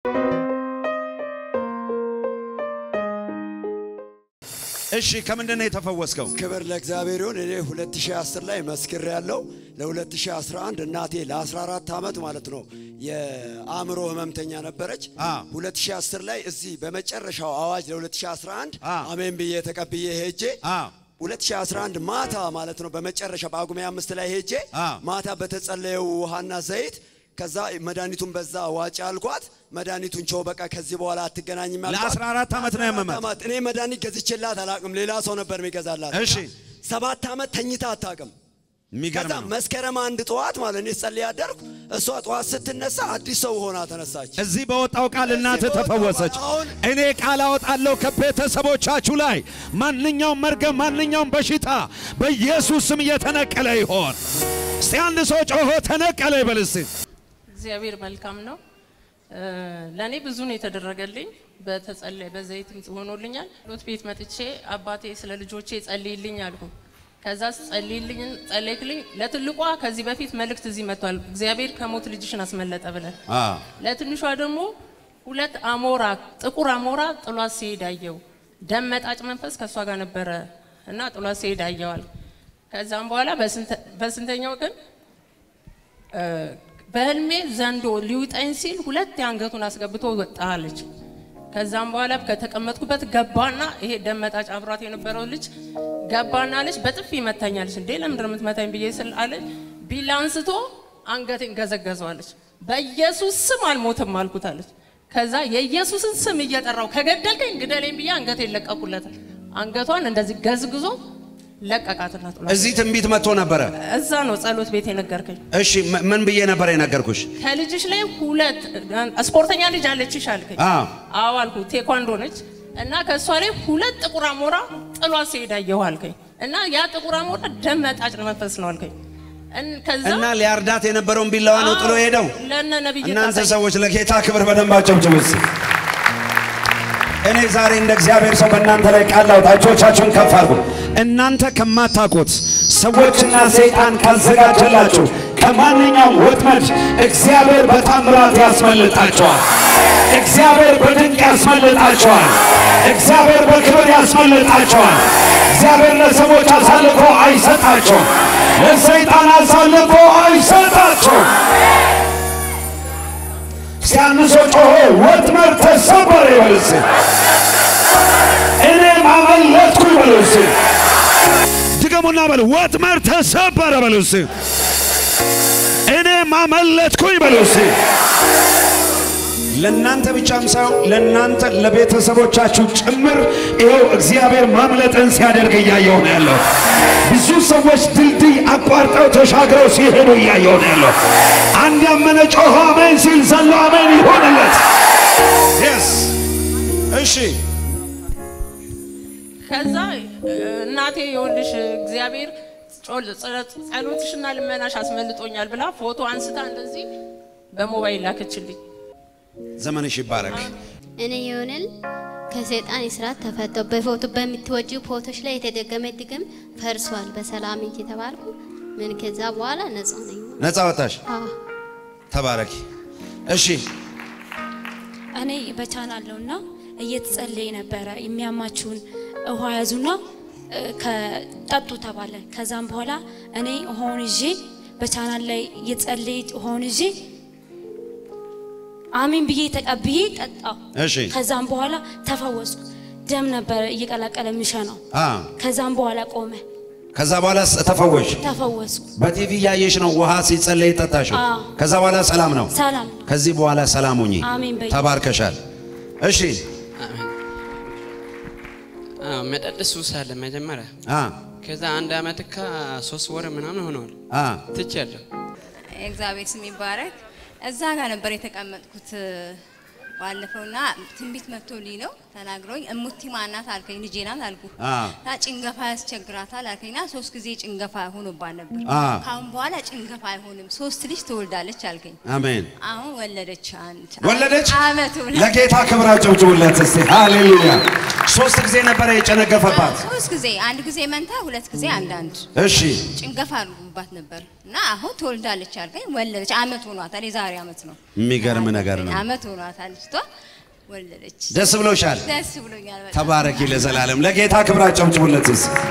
እሺ ከምንድን ነው የተፈወስከው? ክብር ለእግዚአብሔር ይሁን። እኔ 2010 ላይ መስክር ያለው ለ2011 እናቴ ለ14 ዓመት ማለት ነው የአእምሮ ህመምተኛ ነበረች። አ 2010 ላይ እዚህ በመጨረሻው አዋጅ ለ2011 አ አሜን ብዬ ተቀብዬ ሄጄ አ 2011 ማታ ማለት ነው በመጨረሻ በጳጉሜ አምስት ላይ ሄጄ አ ማታ በተጸለየው ውሃና ዘይት ከዛ መድኃኒቱን በዛ ዋጭ አልኳት። መድኃኒቱን ቸው በቃ ከዚህ በኋላ አትገናኝም ያልኳት። ለ14 ዓመት ነው ያመማት። ዓመት እኔ መድኃኒት ገዝቼላት አላቅም። ሌላ ሰው ነበር የሚገዛላት። እሺ ሰባት ዓመት ተኝታ አታቅም። የሚገርም ከዛ ነው። መስከረም መስከረም አንድ ጠዋት ማለት እኔ ጸልይ ያደርኩ እሷ ጠዋት ስትነሳ አዲስ ሰው ሆና ተነሳች። እዚህ በወጣው ቃል እናት በወጣው ተፈወሰች። ቃል አሁን- እኔ ቃል አወጣለሁ ከቤተሰቦቻችሁ ላይ ማንኛውም መርገም፣ ማንኛውም በሽታ በኢየሱስ ስም እየተነቀለ ይሆን። እስቲ አንድ ሰው ጮሆ ተነቀለ ይበል እስቲ። እግዚአብሔር መልካም ነው። ለእኔ ብዙ ነው የተደረገልኝ። በተጸለይ በዘይትም ሆኖልኛል። ሎት ቤት መጥቼ አባቴ ስለ ልጆቼ ጸልይልኝ አልኩ። ከዛ ጸልይልኝ ጸለይክልኝ። ለትልቋ ከዚህ በፊት መልእክት እዚህ መጥቷል። እግዚአብሔር ከሞት ልጅሽን አስመለጠ ብለን ለትንሿ ደግሞ ሁለት አሞራ ጥቁር አሞራ ጥሏት ሲሄድ አየው። ደም መጣጭ መንፈስ ከእሷ ጋር ነበረ እና ጥሏት ሲሄድ አየዋል። ከዛም በኋላ በስንተ- በስንተኛው ቀን እ፣ በህልሜ ዘንዶ ሊውጠኝ ሲል ሁለት የአንገቱን አስገብቶ ወጣ አለች። ከዛም በኋላ ከተቀመጥኩበት ገባና ይሄ ደም መጣጭ አብሯት የነበረው ልጅ ገባና አለች በጥፊ ይመታኛለች። እንዴ ለምንድን ነው የምትመታኝ ብዬ ስል አለች ቢላ አንስቶ አንገቴን ገዘገዘዋለች። በኢየሱስ ስም አልሞትም አልኩት አለች። ከዛ የኢየሱስን ስም እየጠራው ከገደልከኝ ግደለኝ ብዬ አንገቴን ለቀቁለት። አንገቷን እንደዚህ ገዝግዞ ለቀቃትና ጥሏት እዚህ ትንቢት መጥቶ ነበረ። እዛ ነው ጸሎት ቤት የነገርከኝ። እሺ ም- ምን ብዬ ነበር የነገርኩሽ? ከልጅሽ ላይ ሁለት ስፖርተኛ ልጅ አለችሽ አልከኝ። አዎ አዎ አልኩ። ቴኳንዶ ነች እና ከእሷ ላይ ሁለት ጥቁር አሞራ ጥሏት ሲሄድ አየሁ አልከኝ። እና ያ ጥቁር አሞራ ደም መጣጭ መንፈስ ነው አልከኝ። እን- ከዛ እና ሊያርዳት የነበረውን ቢላዋ ነው ጥሎ ሄደው። ለነ ነብይ እናንተ ታሳይ- ሰዎች ለጌታ ክብር በደንብ አጨብጭቡ እስቲ። እኔ ዛሬ እንደ እግዚአብሔር ሰው በእናንተ ላይ ቃል ላውጣ። እጆቻችሁን ከፍ አድርጉ። እናንተ ከማታውቁት ሰዎችና ሰይጣን ካዘጋጀላችሁ ከማንኛውም ወጥመድ እግዚአብሔር በታምራት ያስመልጣቸዋል። እግዚአብሔር በድንቅ ያስመልጣቸዋል። እግዚአብሔር በክብር ያስመልጣቸዋል። እግዚአብሔር ለሰዎች አሳልፎ አይሰጣቸውም። ለሰይጣን አሳልፎ አይሰጣቸውም። ሲያንሶ ጮሆ ወጥመድ ተሰበረ ይበል እስቲ። እኔም አመለጥኩ ይበል እስቲ። ድገሙና በሉ ወጥመድ ተሰበረ በሉ እስቲ። እኔም አመለጥኩ ይበሉ እስቲ። ለእናንተ ብቻም ሳይሆን ለእናንተ ለቤተሰቦቻችሁ ጭምር ይኸው እግዚአብሔር ማምለጥን ሲያደርግ እያየሁ ነው ያለው። ብዙ ሰዎች ድልድይ አቋርጠው ተሻግረው ሲሄዱ እያየሁ ነው ያለው። አንድ ያመነ ጮኸ አሜን ሲል ዘሎ አሜን ይሆንለት። የስ እሺ ከዛ እ፣ እናቴ የወልሽ እግዚአብሔር ጮል- ጸሎት- ጸሎትሽና ልመናሽ አስመልጦኛል ብላ ፎቶ አንስታ እንደዚህ በሞባይል ላከችልኝ። ዘመንሽ ይባረክ። እኔ የሆንል ከሰይጣን እስራት ተፈተው በፎቶ በምትወጂው ፎቶች ላይ የተደገመ ድግም ፈርሷል በሰላም እንጂ ተባልኩ። ምን ከዛ በኋላ ነፃ ነኝ። ነፃ ወጣሽ። አዎ ተባረኪ። እሺ እኔ በቻናል ነውና እየተጸለየ ነበረ። የሚያማችሁን ውሃ ያዙና እ፣ ከጠጡ ተባለ። ከዛም በኋላ እኔ ውሃውን ይዤ በቻናል ላይ እየጸለየ ውሃውን ይዤ አሜን ብዬ ተቀብዬ ጠጣው። እሺ ከዛም በኋላ ተፈወስኩ። ደም ነበረ እየቀላቀለ የሚሸናው። አ ከዛም በኋላ ቆመ። ከዛ በኋላ ተፈወሽ። ተፈወስኩ። በቲቪ እያየሽ ነው ውሃ ሲጸለይ ጠጣሽው። አዎ። ከዛ በኋላ ሰላም ነው። ሰላም ከዚህ በኋላ ሰላም ሁኚ። አሜን በይ። ተባርከሻል። እሺ አዎ፣ መጠጥ ሱስ አለ መጀመሪያ። አ ከዛ አንድ አመት ካ ሶስት ወር ምናምን ሆነዋል አ ትቻለሁ። እግዚአብሔር ስም ይባረክ። እዛ ጋር ነበር የተቀመጥኩት ባለፈውና ትንቢት መጥቶልኝ ነው ተናግሮኝ፣ እሙቲ ማናት አልከኝ፣ ልጄ ናት አልኩ። አ እና ጭንገፋ ያስቸግራታል አልከኝና ሶስት ጊዜ ጭንገፋ ሆኖባት ነበር። አ ካሁን በኋላ ጭንገፋ አይሆንም፣ ሶስት ልጅ ትወልዳለች አልከኝ። አሜን። አሁን ወለደች። አንድ ወለደች። አመቱ ነው። ለጌታ ክብር አጨብጭቡለት እስቲ። ሃሌሉያ። ሶስት ጊዜ ነበረ የጨነገፈባት። ሶስት ጊዜ አንድ ጊዜ መንታ፣ ሁለት ጊዜ አንዳንድ እሺ ጭንገፋ አድርጉባት ነበር እና አሁን ትወልዳለች አልከኝ። ወለደች። አመት ሆኗታል። የዛሬ አመት ነው። የሚገርም ነገር ነው። አመት ሆኗታል ልጅቷ ወለደች። ደስ ብሎሻል? ደስ ብሎኛል በጣም። ተባረኪ ለዘላለም። ለጌታ ክብር አጨብጭቡለት እስኪ።